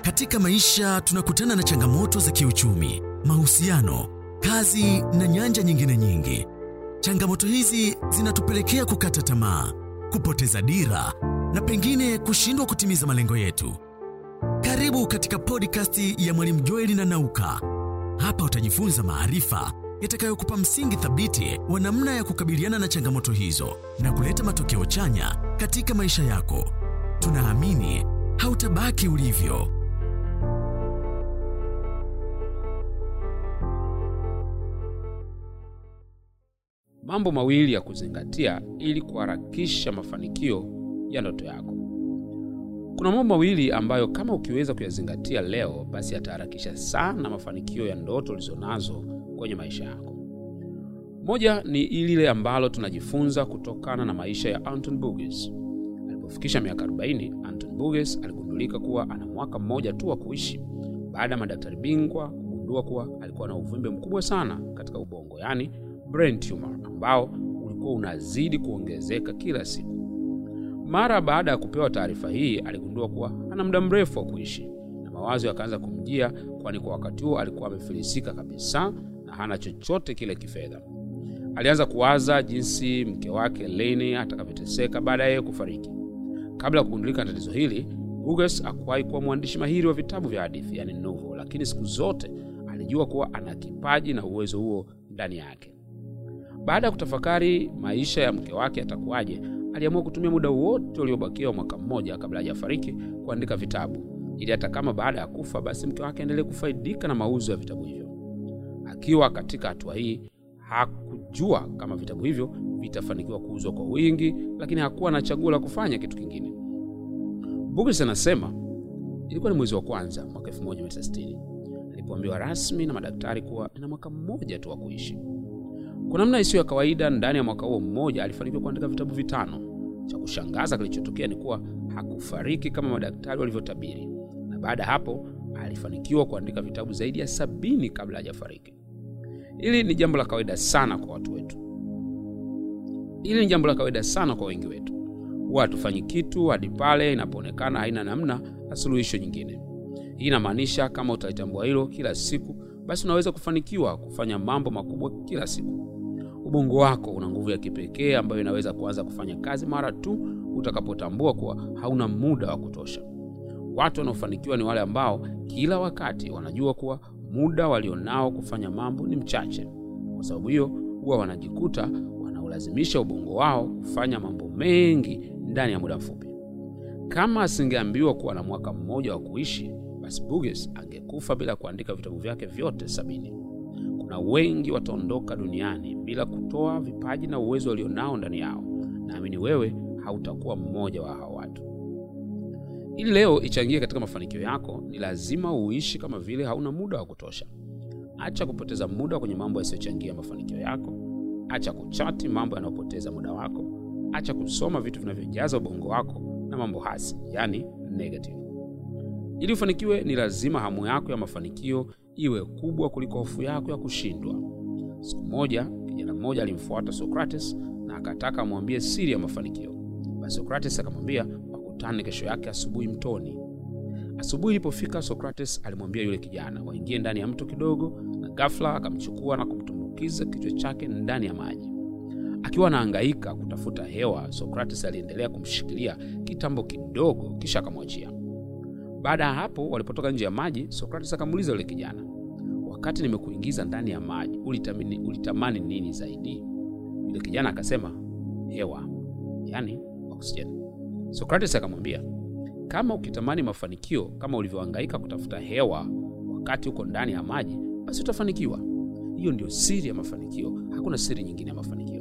Katika maisha tunakutana na changamoto za kiuchumi, mahusiano, kazi na nyanja nyingine nyingi. Changamoto hizi zinatupelekea kukata tamaa, kupoteza dira na pengine kushindwa kutimiza malengo yetu. Karibu katika podcast ya Mwalimu Joeli na Nauka. Hapa utajifunza maarifa yatakayokupa msingi thabiti wa namna ya kukabiliana na changamoto hizo na kuleta matokeo chanya katika maisha yako. Tunaamini hautabaki ulivyo. Mambo mawili ya kuzingatia ili kuharakisha mafanikio ya ndoto yako. Kuna mambo mawili ambayo kama ukiweza kuyazingatia leo, basi yataharakisha sana mafanikio ya ndoto ulizonazo kwenye maisha yako. Moja ni lile ambalo tunajifunza kutokana na maisha ya Anton Burgess. Alipofikisha miaka 40, Anton Burgess aligundulika kuwa ana mwaka mmoja tu wa kuishi baada ya madaktari bingwa kugundua kuwa alikuwa na uvimbe mkubwa sana katika ubongo, yaani brain tumor, ambao ulikuwa unazidi kuongezeka kila siku. Mara baada ya kupewa taarifa hii, aligundua kuwa ana muda mrefu wa kuishi na mawazo yakaanza kumjia, kwani kwa wakati huo alikuwa amefilisika kabisa na hana chochote kile kifedha. Alianza kuwaza jinsi mke wake Leni atakavyoteseka baada ya yeye kufariki. Kabla ya kugundulika na tatizo hili, Burgess hakuwahi kuwa mwandishi mahiri wa vitabu vya hadithi, yani novel, lakini siku zote alijua kuwa ana kipaji na uwezo huo ndani yake. Baada ya kutafakari maisha ya mke wake atakuwaje, aliamua kutumia muda wote uliobakia wa mwaka mmoja kabla hajafariki kuandika vitabu, ili hata kama baada ya kufa, basi mke wake aendelee kufaidika na mauzo ya vitabu hivyo. Akiwa katika hatua hii, hakujua kama vitabu hivyo vitafanikiwa kuuzwa kwa wingi, lakini hakuwa na chaguo la kufanya kitu kingine. Burgess anasema ilikuwa ni mwezi wa kwanza mwaka 1960 alipoambiwa rasmi na madaktari kuwa ina mwaka mmoja tu wa kuishi. Kwa namna isiyo ya kawaida, ndani ya mwaka huo mmoja alifanikiwa kuandika vitabu vitano. Cha kushangaza kilichotokea ni kuwa hakufariki kama madaktari walivyotabiri, na baada ya hapo alifanikiwa kuandika vitabu zaidi ya sabini kabla hajafariki. Hili ni jambo la kawaida sana kwa watu wetu. Hili ni jambo la kawaida sana kwa wengi wetu. Huwa hatufanyi kitu hadi pale inapoonekana haina namna na suluhisho nyingine. Hii inamaanisha kama utalitambua hilo kila siku, basi unaweza kufanikiwa kufanya mambo makubwa kila siku. Ubongo wako una nguvu ya kipekee ambayo inaweza kuanza kufanya kazi mara tu utakapotambua kuwa hauna muda wa kutosha. Watu wanaofanikiwa ni wale ambao kila wakati wanajua kuwa muda walionao kufanya mambo ni mchache. Kwa sababu hiyo, huwa wanajikuta wanaolazimisha ubongo wao kufanya mambo mengi ndani ya muda mfupi. Kama asingeambiwa kuwa na mwaka mmoja wa kuishi, basi Burgess angekufa bila kuandika vitabu vyake vyote sabini. Kuna wengi wataondoka duniani bila kutoa vipaji na uwezo walionao ndani yao. Naamini wewe hautakuwa mmoja wa hao watu. Ili leo ichangie katika mafanikio yako, ni lazima uishi kama vile hauna muda wa kutosha. Acha kupoteza muda kwenye mambo yasiyochangia mafanikio yako. Acha kuchati mambo yanayopoteza muda wako. Acha kusoma vitu vinavyojaza ubongo wako na mambo hasi, yani negative. Ili ufanikiwe, ni lazima hamu yako ya mafanikio iwe kubwa kuliko hofu yako ya kushindwa. Siku moja kijana mmoja alimfuata Socrates na akataka amwambie siri ya mafanikio. Basi Socrates akamwambia wakutane kesho yake asubuhi mtoni. Asubuhi ilipofika, Socrates alimwambia yule kijana waingie ndani ya mto kidogo, na ghafla akamchukua na kumtumbukiza kichwa chake ndani ya maji. Akiwa anahangaika kutafuta hewa, Socrates aliendelea kumshikilia kitambo kidogo, kisha akamwachia. Baada ya hapo, walipotoka nje ya maji, Socrates akamuuliza yule kijana, wakati nimekuingiza ndani ya maji ulitamani, ulitamani nini zaidi? Yule kijana akasema hewa, yani oksijeni. Socrates akamwambia, kama ukitamani mafanikio kama ulivyohangaika kutafuta hewa wakati uko ndani ya maji, basi utafanikiwa. Hiyo ndio siri ya mafanikio, hakuna siri nyingine ya mafanikio.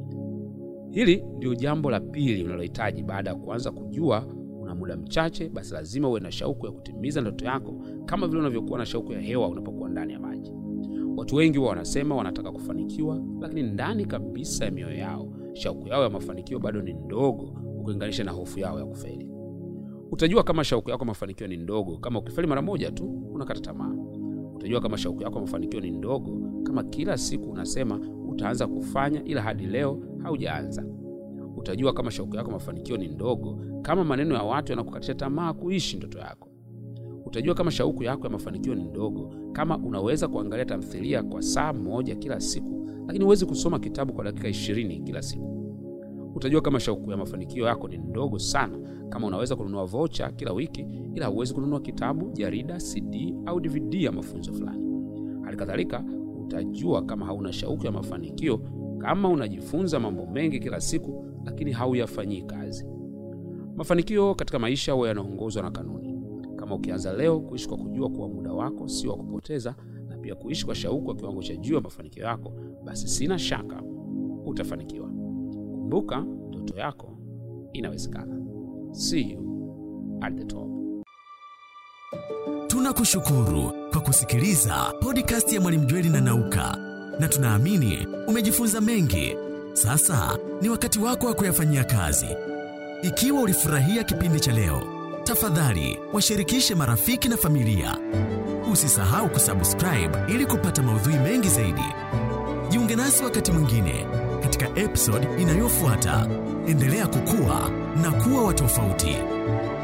Hili ndio jambo la pili unalohitaji baada ya kuanza kujua una muda mchache, basi lazima uwe na shauku ya kutimiza ndoto yako kama vile unavyokuwa na shauku ya hewa unapokuwa ndani ya maji. Watu wengi huwa wanasema wanataka kufanikiwa, lakini ndani kabisa ya mioyo yao shauku yao ya mafanikio bado ni ndogo ukilinganisha na hofu yao ya kufeli. Utajua kama shauku yako mafanikio ni ndogo kama ukifeli mara moja tu unakata tamaa. Utajua kama shauku yako mafanikio ni ndogo kama kila siku unasema utaanza kufanya ila hadi leo haujaanza. Utajua kama shauku yako mafanikio ni ndogo kama maneno ya watu yanakukatisha tamaa kuishi ndoto yako. Utajua kama shauku yako ya mafanikio ni ndogo kama unaweza kuangalia tamthilia kwa saa moja kila siku, lakini huwezi kusoma kitabu kwa dakika ishirini kila siku. Utajua kama shauku ya mafanikio yako ni ndogo sana kama unaweza kununua vocha kila wiki, ila huwezi kununua kitabu, jarida, CD au DVD ya mafunzo fulani. Hali kadhalika, utajua kama hauna shauku ya mafanikio kama unajifunza mambo mengi kila siku, lakini hauyafanyii kazi. Mafanikio katika maisha huwa yanaongozwa na kanuni. Kama ukianza leo kuishi kwa kujua kuwa muda wako sio wa kupoteza, na pia kuishi kwa shauku kwa kiwango cha juu ya mafanikio yako, basi sina shaka utafanikiwa. Kumbuka, ndoto yako inawezekana. See you at the top. Tunakushukuru kwa kusikiliza podcast ya Mwalimu Jweli na Nauka, na tunaamini umejifunza mengi. Sasa ni wakati wako wa kuyafanyia kazi. Ikiwa ulifurahia kipindi cha leo, tafadhali washirikishe marafiki na familia. Usisahau kusubscribe ili kupata maudhui mengi zaidi. Jiunge nasi wakati mwingine katika episode inayofuata. Endelea kukua na kuwa wa tofauti.